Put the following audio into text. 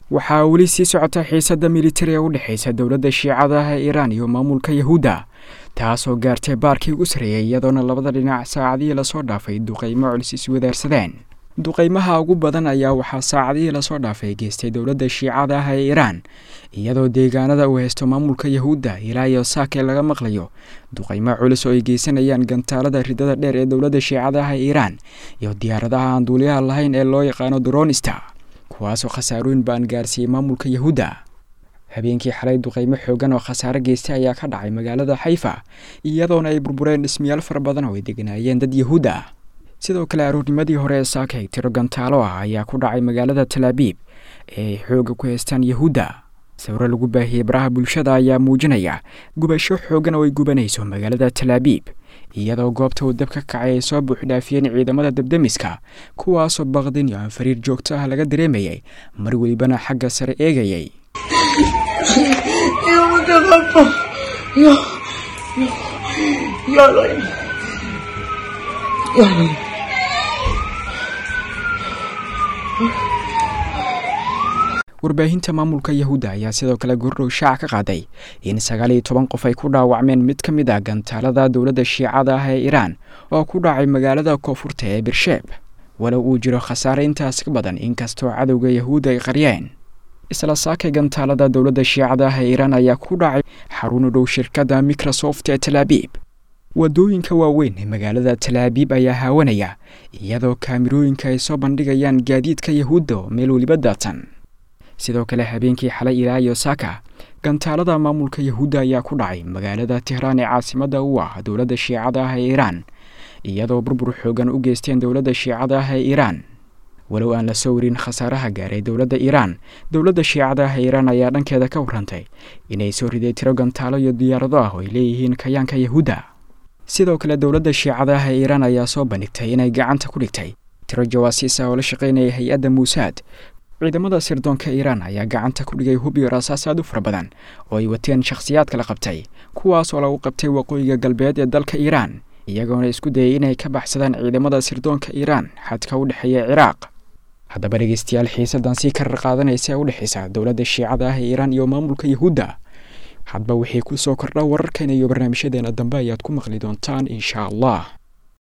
waxaa weli sii socota xiisadda militari ee u dhexaysa dowladda shiicada ee iiraan iyo maamulka yahuudda taasoo gaartay baarkii ugu sarreeyay iyadoona labada dhinac saacadihii lasoo dhaafay duqaymo culis iswadaarsadeen duqaymaha ugu badan ayaa waxaa saacadihii lasoo dhaafay geystay dowladda shiicada ah ee iiraan iyadoo deegaanada uu haysto maamulka yahuudda ilaa iyo saakee laga maqlayo duqaymo culus oo ay geysanayaan gantaalada ridada dheer ee dowladda shiicada ah ee iiraan iyo diyaaradaha aan duuliyaha lahayn ee loo yaqaano dronista kuwaasoo khasaarooyin baan gaarsiiyey maamulka yahuudda habeenkii xalay duqaymo xoogan oo khasaare geystay ayaa ka dhacay magaalada xayfa iyadoona ay burbureen dhismayaal fara badan oo ay deganaayeen dad yahuud ah sidoo kale aroornimadii hore ee saakay tiro gantaalo ah ayaa ku dhacay magaalada talaabiib ee ay xoogga ku haystaan yahuudda sawiro lagu baahiyey baraha bulshada ayaa muujinaya gubasho xoogan oo ay gubanayso magaalada talaabiib iyadoo goobta uu dab ka kacay ay soo buuxdhaafiyeen ciidamada dabdemiska kuwaasoo baqdin iyo anfariir joogto ah laga dareemayay mar welibana xagga sare eegayay warbaahinta maamulka yahuudda ayaa sidoo kale gordhow shaac ka qaaday in sagaal iyo toban qof ay ku dhaawacmeen mid ka mid ah gantaalada dowladda shiicada ah ee iiraan oo ku dhacay magaalada koonfurta ee birsheeb walow uu jiro khasaare intaas ka badan inkastoo cadowga yahuudda ay qaryeen isla saakay gantaalada dowladda shiicada ah ee iiraan ayaa ku dhacay xarun u dhow shirkadda microsoft ee talaabiib wadooyinka waaweyn ee magaalada talaabiib ayaa haawanaya iyadoo kaamirooyinka ay soo bandhigayaan gaadiidka yahuudda oo meel weliba daatan sidoo kale habeenkii xalay ilaa iyo saaka gantaalada maamulka yahuudda ayaa ku dhacay magaalada tehraan ee caasimadda u ah dowladda shiicada ah ee iiraan iyadoo burbur xoogan u geysteen dowladda shiicada ah ee iiraan walow aan la soo warin khasaaraha gaaray dowladda iiraan dowladda shiicada ah ee iiraan ayaa dhankeeda ka warrantay inay soo riday tiro gantaalo iyo diyaarado ah oo ay leeyihiin kayaanka yahuudda sidoo kale dowladda shiicada ah ee iiraan ayaa soo bandhigtay inay gacanta ku dhigtay tiro jawaasiis ah oo la shaqaynaya hay-adda muusaad ciidamada sirdoonka iiraan ayaa gacanta ku dhigay hub iyo rasaas aad u fara badan oo ay wateen shakhsiyaadka la qabtay kuwaas oo lagu qabtay waqooyiga galbeed ee dalka iiraan iyagoona isku dayay inay ka baxsadaan ciidamada sirdoonka iiraan xadka u dhexeeya ciraaq haddaba dhegeystayaal xiisadan sii karar qaadanaysa ee u dhexaysa dowladda shiicada ah ee iiraan iyo maamulka yahuudda hadba wixii ku soo kordha wararkeena iyo barnaamijyadeena dambe ayaad ku maqli doontaan inshaa allah